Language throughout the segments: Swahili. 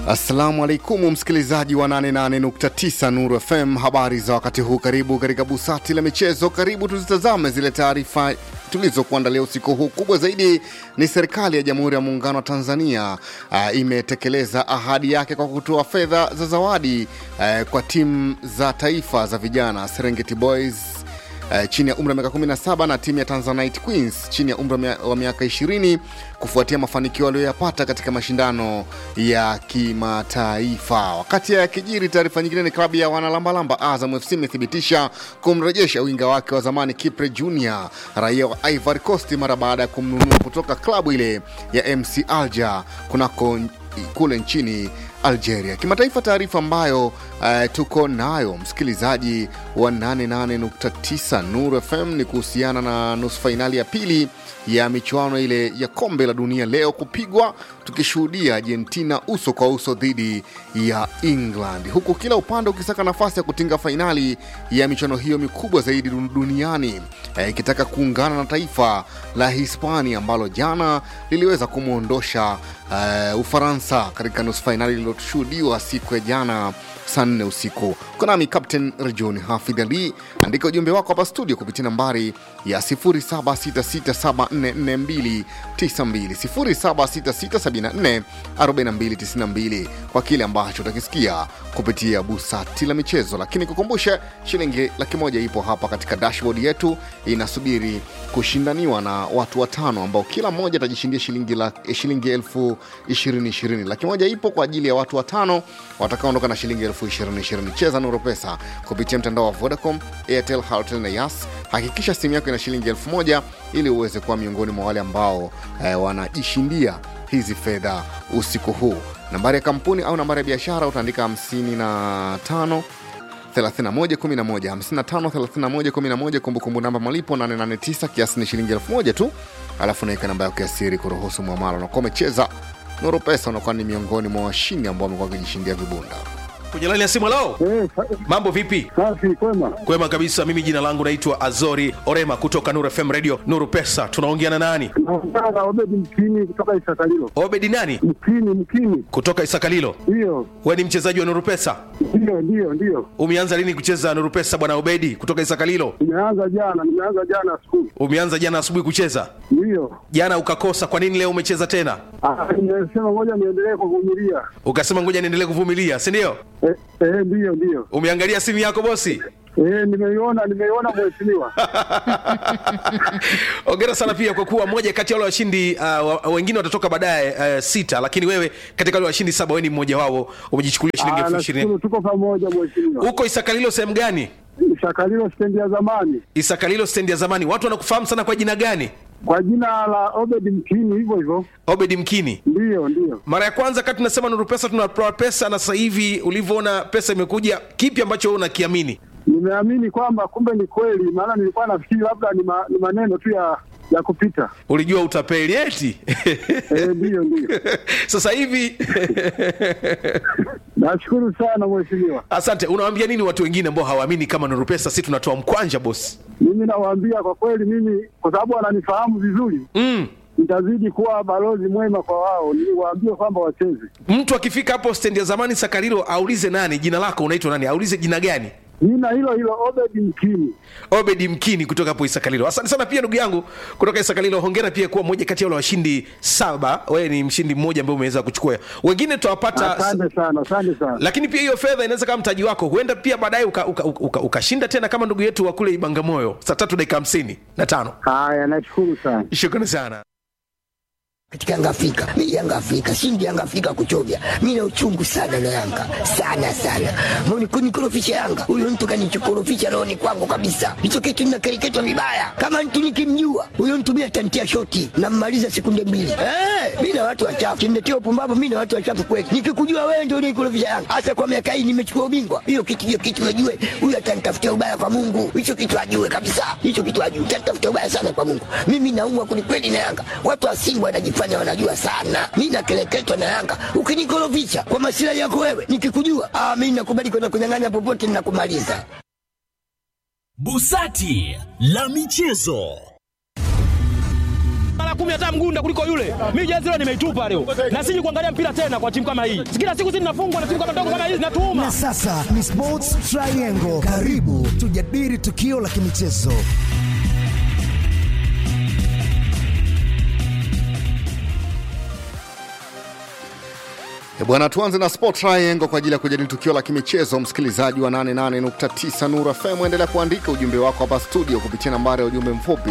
Assalamu alaikum msikilizaji wa 88.9 Nuru FM, habari za wakati huu. Karibu katika busati la michezo, karibu tuzitazame zile taarifa tulizokuandalia usiku huu. Kubwa zaidi ni serikali ya Jamhuri ya Muungano wa Tanzania uh, imetekeleza ahadi yake kwa kutoa fedha za zawadi uh, kwa timu za taifa za vijana Serengeti Boys Uh, chini ya umri wa miaka 17 na timu ya Tanzanite Queens chini ya umri wa miaka 20 kufuatia mafanikio aliyoyapata katika mashindano ya kimataifa. Wakati ya kijiri, taarifa nyingine ni klabu ya wanalambalamba Azam FC imethibitisha kumrejesha winga wake wa zamani Kipre Junior, raia wa Ivory Coast, mara baada ya kumnunua kutoka klabu ile ya MC Alger kunako kule nchini Algeria. Kimataifa, taarifa ambayo uh, tuko nayo msikilizaji wa 88.9 Nuru FM ni kuhusiana na nusu fainali ya pili ya michuano ile ya kombe la dunia leo kupigwa, tukishuhudia Argentina uso kwa uso dhidi ya England, huku kila upande ukisaka nafasi ya kutinga fainali ya michuano hiyo mikubwa zaidi duniani ikitaka eh, kuungana na taifa la Hispania ambalo jana liliweza kumwondosha uh, Ufaransa katika nusu fainali lililoshuhudiwa siku ya jana saa nne usiku. Uko nami Captain Rejoni Hafidh Ali, andika ujumbe wako hapa studio kupitia nambari ya 0766744292 0766744292 kwa kile ambacho utakisikia kupitia busati la michezo. Lakini kukumbusha, shilingi laki moja ipo hapa katika dashboard yetu, inasubiri kushindaniwa na watu watano ambao kila mmoja atajishindia shilingi, la, shilingi elfu ishirini ishirini. Laki moja ipo kwa ajili ya watu watano watakaoondoka na shilingi elfu ishirini ishirini. Cheza Nuru Pesa kupitia mtandao wa Vodacom, Airtel, Halotel na Yas. Hakikisha simu yako ina shilingi elfu moja ili uweze kuwa miongoni mwa wale ambao eh, wanajishindia hizi fedha usiku huu. Nambari ya kampuni au nambari ya biashara utaandika 55 3111 kumbukumbu namba malipo 889 kiasi ni shilingi elfu moja tu, alafu naweka namba yako ya siri kuruhusu mwamala. Unakuwa umecheza Nuru Pesa, unakuwa ni miongoni mwa washindi ambao wamekuwa wakijishindia vibunda kwenye laini ya simu. Lao, Eh, mambo vipi? safi kwema. Kwema kabisa. Mimi jina langu naitwa Azori Orema kutoka Nuru FM Radio Nuru Pesa. Tunaongea na nani? Naongea na Obedi Mkini kutoka Isakalilo. Obedi nani? Mkini, Mkini, Kutoka Isakalilo. ndiyo We ni mchezaji wa Nuru Pesa? ndiyo ndiyo ndiyo. Umeanza lini kucheza Nuru Pesa bwana Obedi kutoka Isakalilo? Nimeanza jana, nimeanza jana asubuhi, Umeanza jana asubuhi kucheza, ndiyo. jana ukakosa. Kwa nini leo umecheza tena? Ah, Nimesema ngoja niendelee kuvumilia. Ukasema ngoja niendelee kuvumilia, si ndio? Eh, eh, ndiyo ndiyo. Umeangalia simu yako bosi? Eh, nimeiona nimeiona mheshimiwa. Ongera sana pia kwa kuwa moja kati ya wale washindi uh, wa- wengine watatoka baadaye uh, sita, lakini wewe katika wale washindi saba, wewe ni mmoja wao, umejichukulia shilingi Ah, elfu ishirini. nashukuru tuko pamoja mheshimiwa. Huko Isakalilo sehemu gani? Isakalilo stendi ya zamani Isakalilo stendi ya zamani. Watu wanakufahamu sana kwa jina gani? kwa jina la Obedi Mkini, hivyo hivyo. Obedi Mkini. Ndiyo ndiyo. Mara ya kwanza kati tunasema Nuru Pesa tunatoa pesa, na sasa hivi ulivyoona pesa imekuja, kipi ambacho wewe unakiamini? Nimeamini kwamba kumbe ni kweli, maana nilikuwa nafikiri labda ni, ma, ni maneno tu ya ya kupita. Ulijua utapeli eti? Eh, ndiyo ndiyo. sasa hivi Nashukuru sana mheshimiwa. asante. Unawaambia nini watu wengine ambao hawaamini kama Nuru Pesa si tunatoa mkwanja bosi? Mimi nawaambia kwa kweli, mimi kwa sababu wananifahamu vizuri, mm. nitazidi kuwa balozi mwema kwa wao, niwaambie kwamba wacheze. Mtu akifika hapo stendi ya zamani Sakarilo aulize nani, jina lako unaitwa nani, aulize jina gani. Jina hilo hilo Obedi Mkini. Obedi Mkini kutoka hapo Isakalilo. Asante sana pia ndugu yangu kutoka Isakalilo. Hongera pia kuwa mmoja kati ya wale washindi saba. Wewe ni mshindi mmoja ambaye umeweza kuchukua, wengine tutawapata Asante sana, asante sana. lakini pia hiyo fedha inaweza kama mtaji wako, huenda pia baadaye ukashinda uka, uka, ukashinda tena kama ndugu yetu wa kule Ibangamoyo saa tatu dakika hamsini na tano. Haya, nashukuru sana. Shukrani sana. katika Yanga Afrika. Mimi Yanga Afrika, shindi Yanga Afrika kuchovya. Mimi na uchungu sana na Yanga. Sana sana. Mbona kunikorofisha Yanga? Huyo mtu kanichokorofisha roho ni kwangu kabisa. Hicho kitu ninakereketwa vibaya. Kama mtu nikimjua, huyo mtu mimi atantia shoti na mmaliza sekunde mbili. Eh, mimi na watu wachafu. Kiniletea upumbavu mimi na watu wachafu kweli. Nikikujua wewe ndio unikorofisha Yanga. Hasa kwa miaka hii nimechukua ubingwa. Hiyo kitu hiyo kitu najue. Huyo atanitafutia ubaya kwa Mungu. Hicho kitu ajue kabisa. Hicho kitu ajue. Atanitafutia ubaya sana kwa Mungu. Mimi naumwa kwelikweli na Yanga. Watu wa Simba wanajifanya wanajua sana. Mimi nakeleketwa na Yanga. Ukinikorofisha kwa masilahi yako wewe, nikikujua, ah, mimi nakubali kwenda kunyang'anya popote ninakumaliza. Busati la michezo. kumi hata mgunda kuliko yule. Mimi jezi leo nimeitupa leo, na siji kuangalia mpira tena kwa timu kama hii. Kila siku sisi tunafungwa na timu kama ndogo kama hizi, natuuma Na sasa ni Sports Triangle. Karibu tujadili tukio la kimichezo. E bwana, tuanze na Sport Triangle kwa ajili ya kujadili tukio la kimichezo. Msikilizaji wa 88.9 Nuru FM, endelea kuandika ujumbe wako hapa studio kupitia nambari ya ujumbe mfupi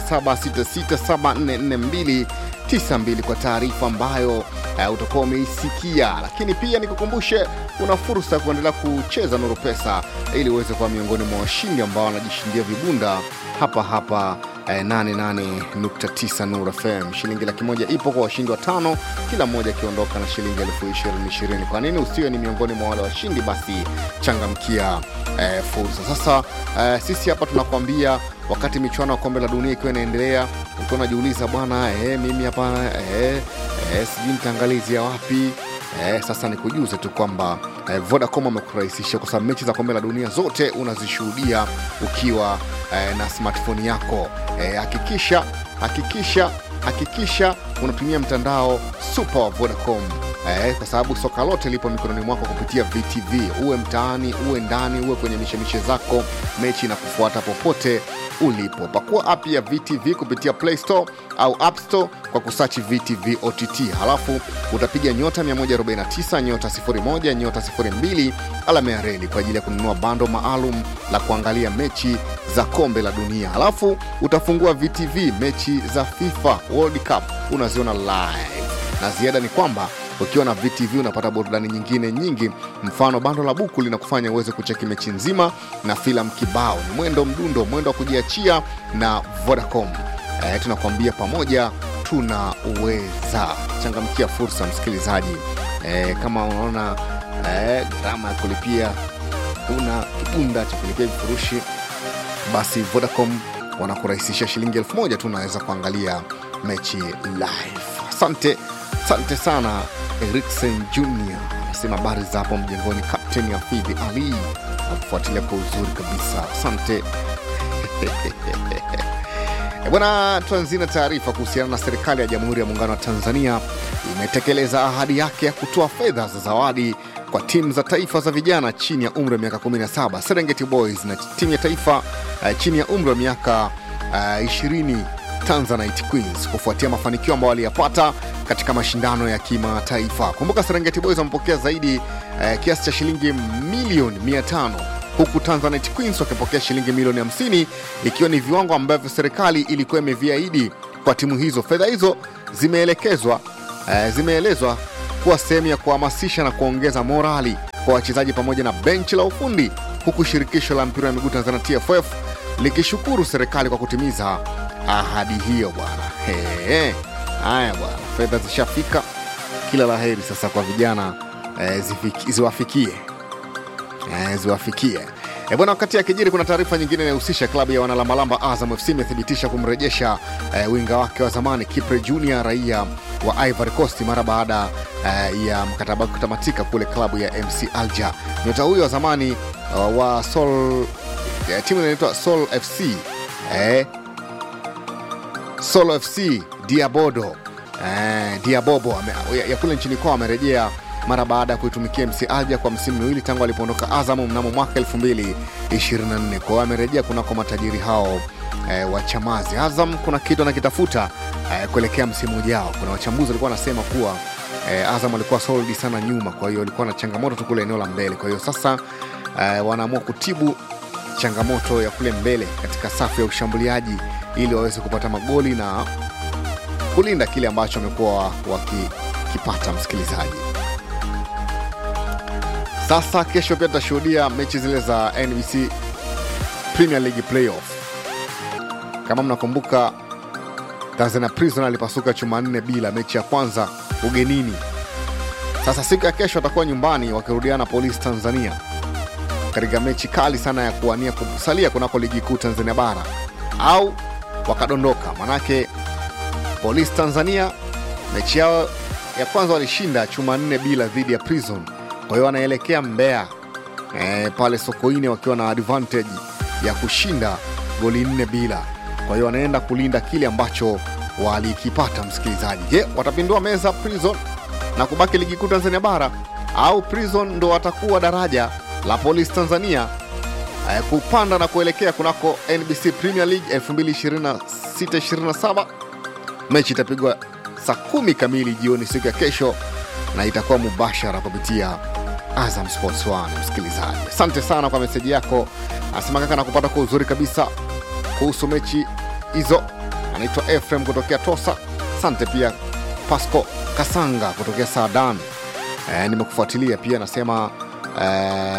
0766744292 kwa taarifa ambayo uh, utakuwa umeisikia, lakini pia nikukumbushe una fursa ya kuendelea kucheza Nuru Pesa ili uweze kuwa miongoni mwa washindi ambao wanajishindia vibunda hapa hapa eh, 88.9 Nuru FM. Shilingi laki moja ipo kwa washindi watano, kila mmoja akiondoka na shilingi elfu ishirini ishirini. Kwa nini usiwe ni miongoni mwa wale washindi? Basi changamkia eh, fursa. Sasa eh, sisi hapa tunakwambia wakati michuano ya kombe la dunia ikiwa inaendelea, ukiwa unajiuliza bwana, eh, mimi hapa eh, eh, sijui nitaangalizia wapi Eh, sasa nikujuze tu kwamba eh, Vodacom amekurahisisha kwa sababu mechi za kombe la dunia zote unazishuhudia ukiwa eh, na smartphone yako. Eh, Hakikisha hakikisha hakikisha unatumia mtandao super wa Vodacom eh, kwa sababu soka lote lipo mikononi mwako kupitia VTV. Uwe mtaani, uwe ndani, uwe kwenye mishemishe zako, mechi na kufuata popote ulipo. Pakua app ya VTV kupitia Play Store au App Store kwa kusachi VTV OTT, halafu utapiga nyota 149 nyota 01 nyota 02 alama ya reli kwa ajili ya kununua bando maalum la kuangalia mechi za kombe la dunia, halafu utafungua VTV mechi za FIFA World Cup unaziona live, na ziada ni kwamba ukiwa na VTV unapata burudani nyingine nyingi. Mfano, bando la buku linakufanya uweze kucheki mechi nzima na filamu kibao. Ni mwendo mdundo, mwendo wa kujiachia na Vodacom. Eh, tunakuambia pamoja tunaweza. Changamkia fursa, msikilizaji. Eh, kama unaona eh, gharama ya kulipia una kibunda cha kulipia vifurushi basi Vodacom wanakurahisisha shilingi elfu moja tu unaweza kuangalia mechi live. Asante, asante sana Eriksen Junior anasema habari za hapo mjengoni, Captain Hafidhi Ali nakufuatilia kwa uzuri kabisa, asante E Bwana, tuanzie na taarifa kuhusiana na serikali ya Jamhuri ya Muungano wa Tanzania imetekeleza ahadi yake ya kutoa fedha za zawadi kwa timu za taifa za vijana chini ya umri wa miaka 17 Serengeti Boys na timu ya taifa uh, chini ya umri wa miaka uh, 20 Tanzanite Queens kufuatia mafanikio ambayo waliyapata katika mashindano ya kimataifa. Kumbuka Serengeti Boys wamepokea zaidi uh, kiasi cha shilingi milioni 500 huku Tanzanite Queens wakipokea shilingi milioni 50 ikiwa ni viwango ambavyo serikali ilikuwa imeviahidi kwa timu hizo. Fedha hizo zimeelekezwa eh, zimeelezwa kuwa sehemu ya kuhamasisha na kuongeza morali kwa wachezaji pamoja na benchi la ufundi, huku shirikisho la mpira wa miguu Tanzania TFF likishukuru serikali kwa kutimiza ahadi hiyo. Bwana He, haya bwana, fedha zishafika, kila la heri sasa kwa vijana eh, zifiki- ziwafikie eh, ziwafikie E bwana, wakati akijiri, kuna taarifa nyingine inahusisha klabu ya wanalamalamba Azam FC imethibitisha kumrejesha eh, winga wake wa zamani Kipre Junior raia wa Ivory Coast mara baada eh, ya mkataba wake kutamatika kule klabu ya MC Alger. Nyota huyo wa zamani uh, wa Sol, eh, timu inaitwa Sol FC eh, Solo FC Diabodo eh, Diabobo ame- ya, ya kule nchini kwao amerejea mara baada ya kuitumikia MC Alger kwa msimu miwili tangu alipoondoka Azam mnamo mwaka 2024. Kwa hiyo amerejea kunako matajiri hao eh, wa Chamazi. Azam kuna kitu anakitafuta eh, kuelekea msimu ujao. Kuna wachambuzi walikuwa wanasema kuwa eh, Azam alikuwa solid sana nyuma, kwa hiyo alikuwa na changamoto tu kule eneo la mbele. Kwa hiyo sasa eh, wanaamua kutibu changamoto ya kule mbele katika safu ya ushambuliaji ili waweze kupata magoli na kulinda kile ambacho wamekuwa wakikipata. Msikilizaji, sasa kesho pia tutashuhudia mechi zile za NBC Premier League playoff. Kama mnakumbuka, Tanzania Prison alipasuka chuma nne bila mechi ya kwanza ugenini. Sasa siku ya kesho watakuwa nyumbani wakirudiana Polisi Tanzania katika mechi kali sana ya kuwania kusalia kunako ligi kuu Tanzania bara au wakadondoka. Manake Polisi Tanzania mechi yao ya kwanza walishinda chuma nne bila dhidi ya Prison, kwa hiyo wanaelekea Mbeya e, pale Sokoine wakiwa na advantage ya kushinda goli nne bila. Kwa hiyo wanaenda kulinda kile ambacho walikipata msikilizaji. Je, watapindua meza Prison na kubaki ligi kuu Tanzania bara au Prison ndo watakuwa daraja la Polisi Tanzania eh, kupanda na kuelekea kunako NBC Premier League 2026-27. Mechi itapigwa saa kumi kamili jioni siku ya kesho na itakuwa mubashara kupitia Azam Sports 1. Msikilizaji, asante sana kwa meseji yako. Anasema kaka, nakupata kwa uzuri kabisa kuhusu mechi hizo. Anaitwa Efrem kutokea Tosa. Asante pia Pasco Kasanga kutokea Saadan. E, nimekufuatilia pia, anasema e,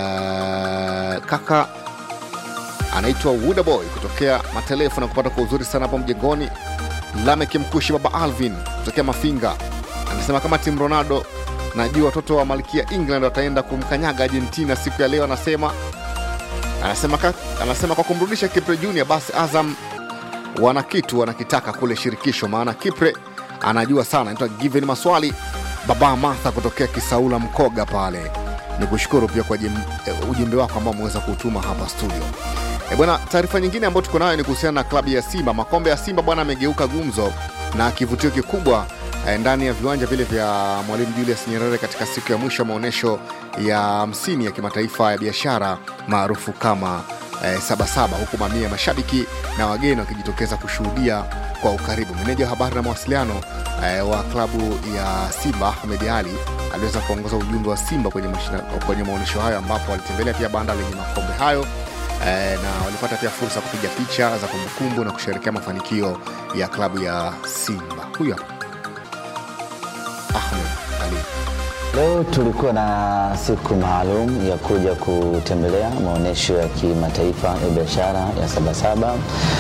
kaka anaitwa Wudaboy kutokea Matelefu na kupata kwa uzuri sana hapo mjengoni. Lamek Mkushi, baba Alvin kutokea Mafinga anasema kama timu Ronaldo, najua watoto wa malkia England wataenda kumkanyaga Argentina siku ya leo. Anasema anasema, ka, anasema kwa kumrudisha Kipre Junior, basi Azam wana kitu wanakitaka kule shirikisho, maana Kipre anajua sana. Anaitwa Given Maswali, baba Martha kutokea Kisaula Mkoga pale. Ni kushukuru pia kwa jim- eh, ujumbe wako ambao umeweza kutuma hapa studio. E bwana, taarifa nyingine ambayo tuko nayo ni kuhusiana na klabu ya Simba. Makombe ya Simba bwana amegeuka gumzo na kivutio kikubwa eh, ndani ya viwanja vile vya Mwalimu Julius Nyerere katika siku ya mwisho ya maonyesho ya hamsini ya kimataifa ya biashara maarufu kama eh, Sabasaba, huku mamia ya mashabiki na wageni wakijitokeza kushuhudia kwa ukaribu. Meneja wa habari na mawasiliano eh, wa klabu ya Simba Ahmed Ali aliweza kuongoza ujumbe wa Simba kwenye, mashina, kwenye maonyesho hayo ambapo walitembelea pia banda lenye makombe hayo eh, na walipata pia fursa ya kupiga picha za kumbukumbu na kusherekea mafanikio ya klabu ya Simba. Huyo hapa Ahmed Ali. Leo tulikuwa na siku maalum ya kuja kutembelea maonyesho ya kimataifa ya biashara ya Sabasaba.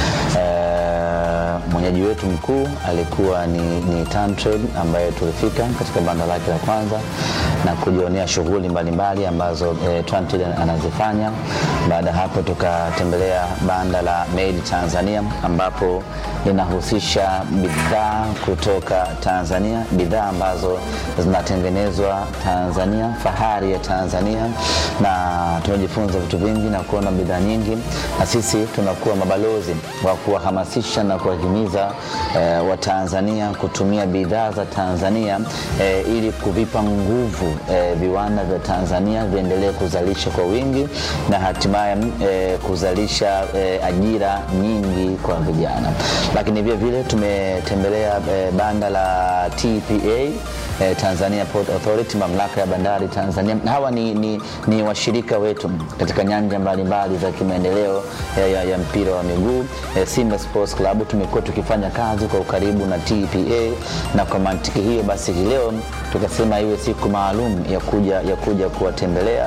Eh, mwenyeji wetu mkuu alikuwa ni, ni Tantrade ambaye tulifika katika banda lake la kwanza na kujionea shughuli mbalimbali ambazo eh, Tantrade anazifanya. Baada ya hapo tukatembelea banda la Made Tanzania ambapo linahusisha bidhaa kutoka Tanzania, bidhaa ambazo zinatengenezwa Tanzania, fahari ya Tanzania, na tumejifunza vitu vingi na kuona bidhaa nyingi, na sisi tunakuwa mabalozi wa kuwahamasisha na kuwahimiza eh, Watanzania kutumia bidhaa za Tanzania eh, ili kuvipa nguvu eh, viwanda vya Tanzania viendelee kuzalisha kwa wingi na hatimaye eh, kuzalisha eh, ajira nyingi kwa vijana. Lakini vile vile tumetembelea eh, banda la TPA eh, Tanzania Port Authority, mamlaka ya bandari Tanzania. Hawa ni, ni, ni washirika wetu katika nyanja mbalimbali za kimaendeleo eh, ya, ya mpira wa miguu eh, Simba Sports Club tumekuwa tukifanya kazi kwa ukaribu na TPA, na kwa mantiki hiyo basi hii leo tukasema iwe siku maalum ya kuja, ya kuja kuwatembelea